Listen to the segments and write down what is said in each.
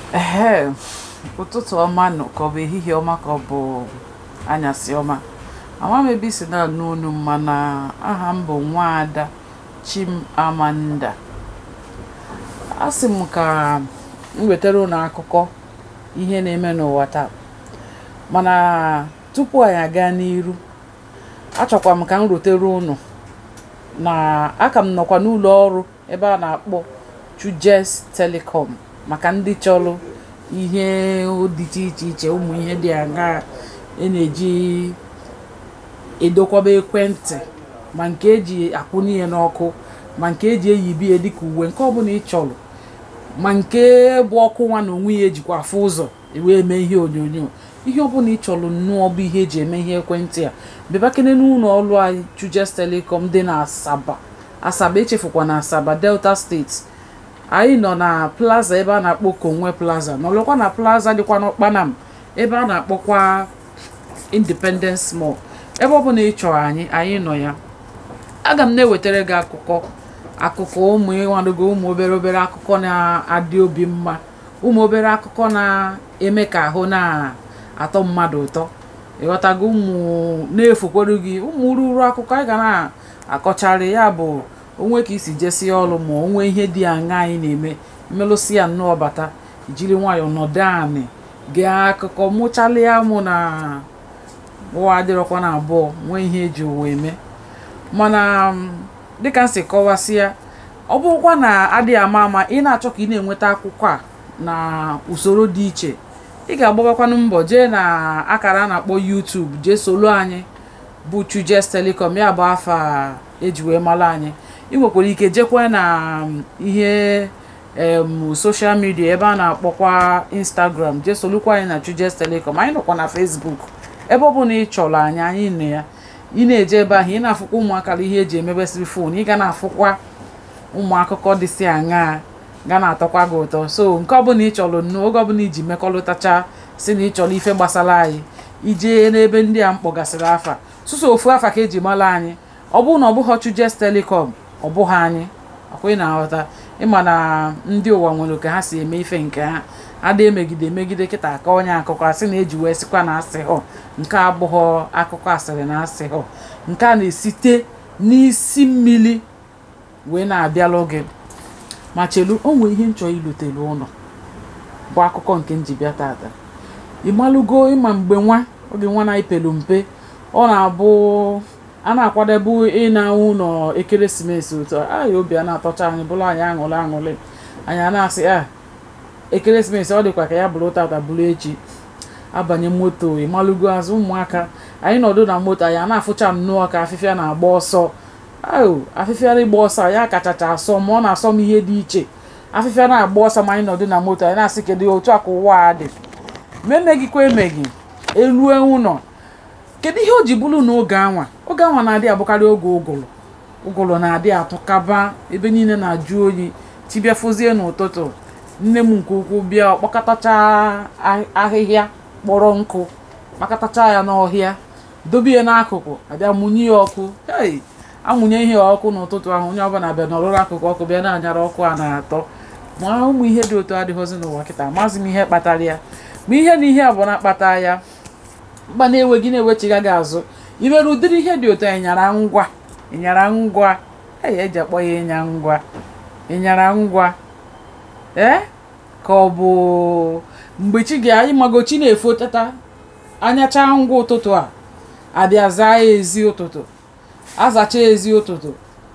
Ehe, ụtụtụ ọma nụ ka ọ bụ ehihie ọma ka ọ bụ anyasị ọma ama m ebe isi na-anụ onu m mana aha m bụ nwaada Chimamanda a sị m ka m wetara unu akụkọ ihe na-eme n'ụwa taa mana tupu anyị aga n'iru achọkwa m ka m rutere unu na aka m nọkwa n'ụlọ ọrụ ebe a na-akpọ Chujes Telecom maka ndị chọrọ ihe dịcha iche iche ụmụ ihe dị aṅaa e na-eji edokwaba ekwentị ma nke eji akwụnye ya n'ọkụ ma nke eji eyibi ya dịka uwe nke ọbụla ị chọrọ ma nke bụ ọkụ nwa na onwe ya ejikwa afụ ụzọ wee mee ihe onyonyo ihe ọbụla ị chọrọ nnọọ bụ ihe eji eme ihe ekwentị a bịabakene n'ụlọ ọrụ anyị Chujes Telecom dị na Asaba Asaba echefukwa na Asaba Delta steeti anyị nọ na plaza ebe a na-akpọ Konwe plaza nọrọkwa na plaza dịkwa n'Ụkpanam ebe a na-akpọkwa Independence Mall ebe ọ bụla ị chọrọ anyị anyị nọ ya aga m na-ewetara gị akụkọ akụkọ ụmụ ịnwadogo ụmụ obere obere akụkọ na-adị obi mma ụmụ obere akụkọ na-eme ka ahụ na-atọ mmadụ ụtọ ịghọtago ụmụ na-efokwere gị ụmụ ruru akụkọ anyị ga na-akọcharị ya bụ onwe ka isi jesie ọrụ ma onwe ihe dị aṅa anyị na-eme mmelụsi ya nnọọ bata jiri nwayọọ nọdụ anị gee akụkọ mụchalịa mụ na ụwa adịrọkwa na abụọ nwee ihe eji ụwa eme mana dịka m si kọwasịa ọ bụrụkwa na adịghị ama ama ị na-achọ ka ị na-enweta akwụkwọ a na usoro dị iche ị ga-agbabakwanụ mbọ jee na akara a na-akpọ YouTube jee solo anyị bụ Chujes Telecom ya bụ afa eji wee mara anyị ị nwekwara ike jekwa na ihe em soshal midia ebe a na-akpọkwa Instagram jee solukwa anyị na Chujes Telecom anyị nọkwa na Facebook ebe ọ bụla ị chọrọ anyị anyị nọ ya ị na-eje ebe ahụ ị na-afụkwa ụmụaka ihe eji emebesịrị fon ị ga na-afụkwa ụmụ akụkọ dịsị aṅaa ga na-atọkwa gị ụtọ so nke ọbụla ị chọrọ nnọọ oge ọbụla iji mekọrịtacha si na ị chọrọ ife gbasara anyị ijee n'ebe ndị a mkpọgasịrị afa sụsọ ofu afa ka eji mara anyị ọ bụrụ na ọ bụghị Chujes Telecom ọ bụghị anyị akwa ị na-aghọta ịma na ndị ụwa nwere ka ha si eme ife nke ha ada emegide emegide kịta aka onye akụkọ asị na eji wee sịkwa na asị họ nke abụghọ akụkọ asịrị na asị họ nke a na-esite n'isi mmiri wee na-abịalụ gị ma chelu o nwee ihe nchọ ilutere ụlọ bụ akụkọ nke njibịa tata ịmalụgo ịma mgbe nwa oge nwa na-epelu mpe ọ na-abụ a na-akwadebe ịna ụlọ ekeresimesi ụtọ anyị obi a na-atọcha anyị bụrụ anyị aṅụrị aṅụrị anyị a na-asị a ekeresimesi ọ dịkwa ka ya bụrụ tata bụrụ echi abanye moto ịmalụgo azụ ụmụaka anyị nọdụ na moto anyị a na-afụcha nnọọ ka afịfịa na-agba ọsọ ao afịfịa ịgba ọsọ ya kachacha asọ ma ọ na-asọ m ihe dị iche afịfịa na-agba ọsọ ma anyị nọdụ na moto anyị na-asị kedu otu a ka ụwa a dị ma emeghịkwa emeghị elue ụlọ kedu ihe o ji bụrụ n'oge anwa oge anwa na-adị abụkarị oge ụgụrụ ụgụrụ na-adị atụkaba ebe niile na-ajụ oyi tibịa fụzie n'ụtụtụ nne m nke ukwuu bịa kpọkọtacha ahịhịa kpọrọ nkụ kpakọtacha ya n'ọhịa dobe ya n'akụkụ abịa mụnye ya ọkụ hei amụnye ihe ọkụ n'ụtụtụ ahụ onye ọbụla bịa nọrụrụ akụkụ ọkụ bịa na-anyara ọkụ a na-atọ ma ụmụ ihe dị otu adịghịzi n'ụwa kịta amaghịzi m ihe kpatara ya ma ihe na ihe abụọ na-akpata ya mkpa na-enweghị na-ewechiga gị azụ imere ụdịrị ihe dị otu ịnyara ngwa ịnyara ngwa eyi eji akpọ ya ịnya ngwa ịnyara ngwa ee ka ọ bụ mgbe chi ga ịmago chi na-efo tata anyacha ngwa ụtụtụ a abịa zaa ya ezi ụtụtụ azacha ezi ụtụtụ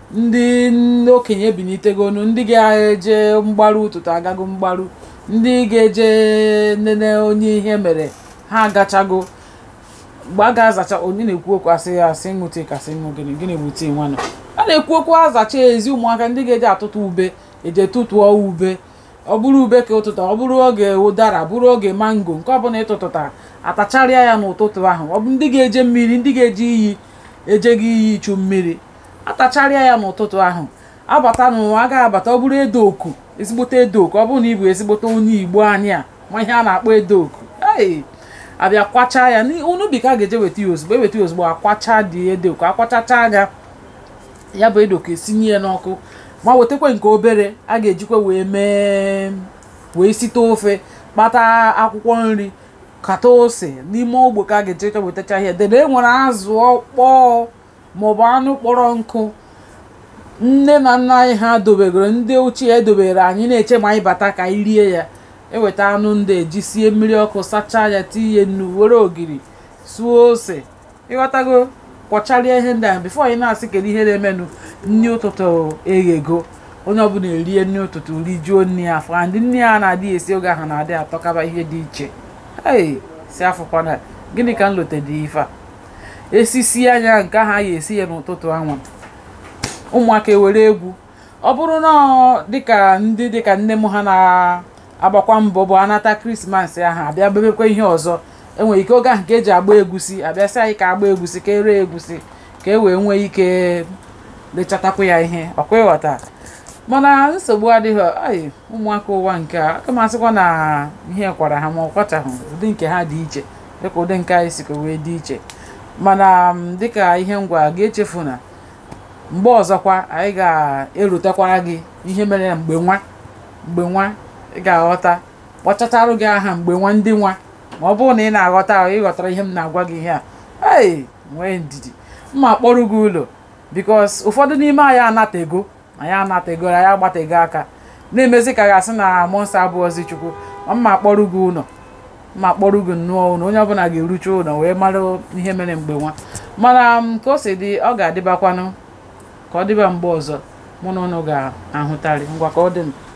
ndị okenye ebinitegonu ndị ga-eje mgbaru ụtụtụ agago mgbaru ndị ga-eje nene onye ihe mere ha agachago mgbe a ga-azacha onye na-ekwu okwu asị ya asị ṅụ tii kasị ṅụ gịnị gịnị bụ tii nwanne a na-ekwu okwu azacha ezi ụmụaka ndị ga-eje atụtụ ube eje tụtụọ ube ọ bụrụ ube ka ụtụtụ ọ bụrụ oge ụdara bụrụ oge mango nke ọbụla ịtụtụta atacharịa ya n'ụtụtụ ahụ ọ bụ ndị ga-eje mmiri ndị ga-eje iyi ejeghị iyi ichu mmiri atacharịa ya n'ụtụtụ ahụ abata n'ụwa a ga-abata ọ bụrụ edo oku ezigbote edo oku ọ bụrụ na ị bụ ezigbote onye igbo anyị a ma ihe a na-akpọ edo oku ee abịa kwachaa ya n'ubi ka a ga-eje weta ya ozugbo eweta ya ozugbo akwacha dị edo oku akwachacha ya ya bụ edo oku esinye ya n'ọkụ ma wetakwa nke obere a ga-ejikwa wee mee wee site ofe kpata akwụkwọ nri kata ose n'ime ogbe ka a ga-echecha wetacha ihe dede e nwere azụ ọkpọọ maọbụ anụ kpọrọ nkụ nne na nna anyị ha dobegoro ndị ochie edobere anyị na-eche ma anyị bata ka anyị rie ya eweta anụ ndị eji sie mmiri ọkụ sachaa ya tinye nnu were ogiri suo ose ịghọtago kwọcharịa ihe ndị ahụ bifo anyị na-asị kedu ihe na-emenụ nri ụtụtụ eghego onye ọbụla erie nri ụtụtụ rijuo nri afọ and nri a na-adị esi oge ahụ na-adị atọkaba ihe dị iche ei si afụkwana gịnị ka m lotedị ife a esisi anya nke ahụ a ya esi ya n'ụtụtụ anwa ụmụaka ewere egwu ọ bụrụ na ọ dịka ndị dịka nne m ha na-agbakwa mbọ bụ anata krismas ahụ abịa bebekwa ihe ọzọ enwere ike oge ahụ ka eji agba egwusi abịa sị anyị ka agba egwusi ka ere egwusi ka e wee nwee ike lechatakwu ya ihe ọkwa ịghọta mana nsogbu adịghị ai ụmụaka ụwa nke a aka m asịkwa na ihe kwara ha ma ọ kwachaghị ụdị nke ha dị iche dịka ụdị nke anyị sikwa wee dị iche mana m, dịka ihe ngwa ga-echefu na mgbe ọzọkwa anyị ga-erutekwara gị ihe mere mgbe nwa mgbe nwa ị ga-aghọta kpọchatarụ gị aha mgbe nwa ndị nwa ma ọ bụrụ na ị na-aghọta ahụ ịghọtara ihe m na-agwa gị ihe a ei nwee ndidi mma kpọrọ gị ụlọ bikos ụfọdụ n'ime anyị anatego anyị anatego anyị agbatego aka na-emezi ka ga-asị na mọnsa abụọzi chukwu ma mma kpọrọ gị ụlọ mma kpọrọ gị nnọọ ụlọ onye ọbụla ga-erucha ụlọ wee mara ihe mere mgbe nwa mana m, ka o si dị ọ ga-adịbakwanụ ka ọ dịba mgbe ọzọ mụ na ụnụ ga-ahụtarị ngwa ka ọ dị m